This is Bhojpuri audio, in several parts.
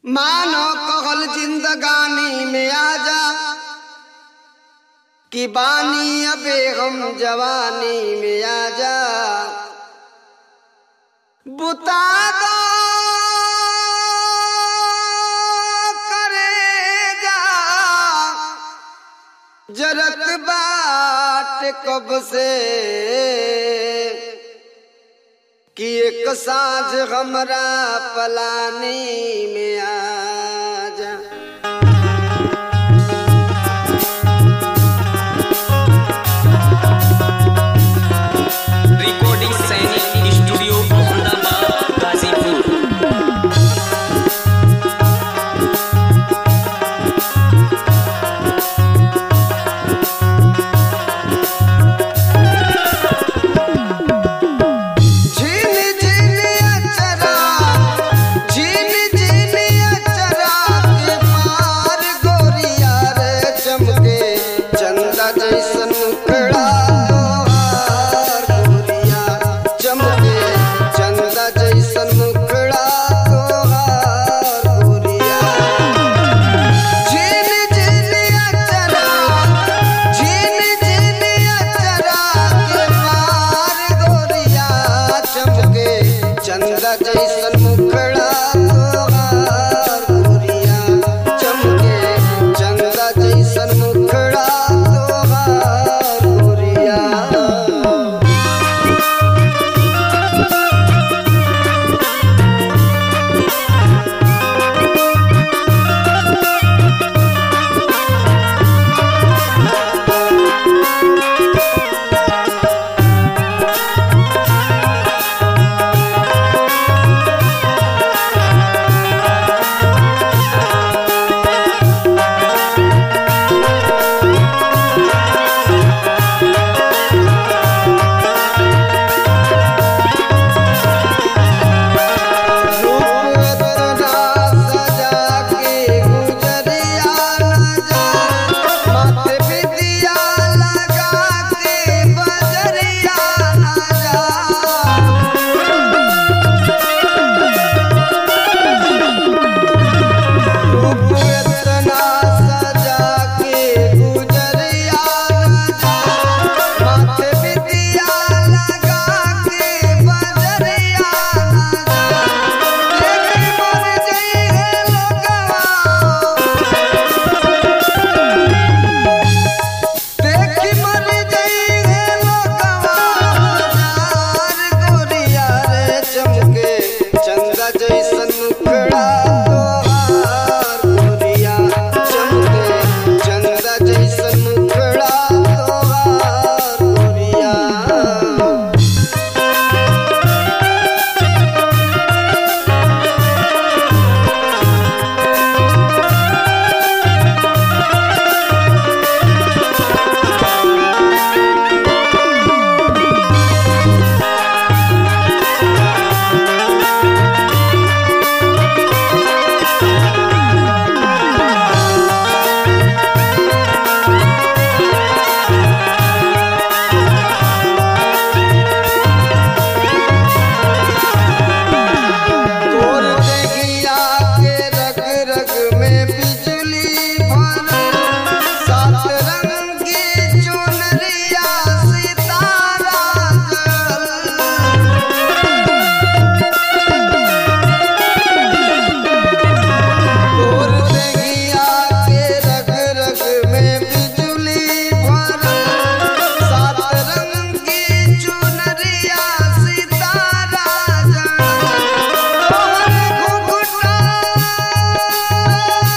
मानो कहल जिंदगानी में आजा कि बानी अबे हम जवानी में आजा बुता दो करे जा जरत बाट कब से कि एक साँझ हमरा पलानी में आजा रिकॉर्डिंग सैनिक स्टूडियो मोहम्मदाबाद गाजीपुर झीन झीन अचरा झीन झीन अचरा के पार गोरिया रे चमके चंदा जैसन मुखड़ा तोहार गोरिया चमके चंदा जैसन मुखड़ा तोहार गोरिया झीन झीन अचरा झीन झीन अचरा के पार गोरिया चमके चंदा जैसन मुखड़ा तोहार गोरिया चमके चंदा जैसन मुखड़ा तोहार गोरिया रूपतना सजा के गुजरिया नजर माथे बिंदिया लगा के बजरिया नजर रूपतना सजा के गुजरिया नजर माथे बिंदिया लगा के बजरिया नजर देखी मर जइहे लोगवा देखी मर जइहे लोगवा हजार गोरिया रे चमके चंदा जैसन मुखड़ा तोहार गोरिया चमके चंदा जैसन मुखड़ा तोहार गोरिया तोर देहिया के रग रग में बिजली भरल सात रंग की चुनरिया सितारा जल तोर देहिया के रग रग में बिजली भरल सात रंग की चुनरिया सितारा जल तोहर घुघुटा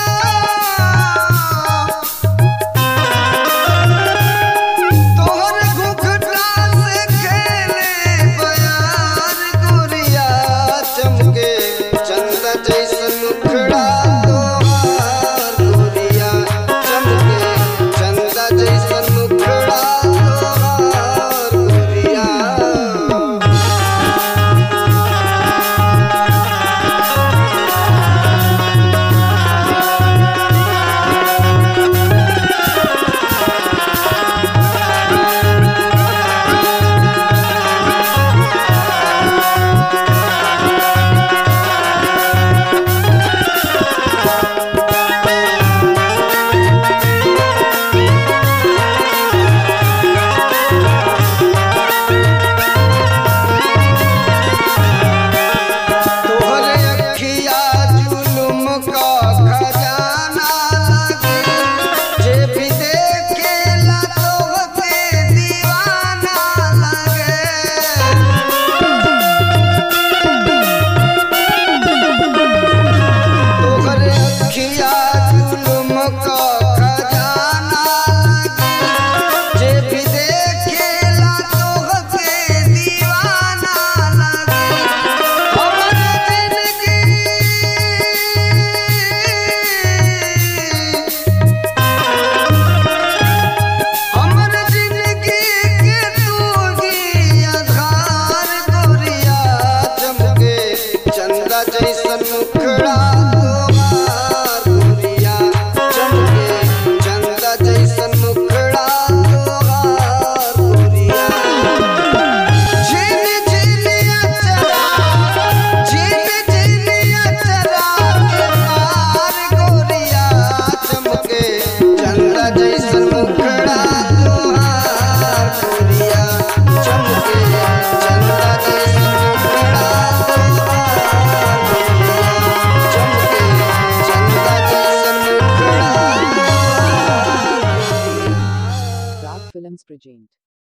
present.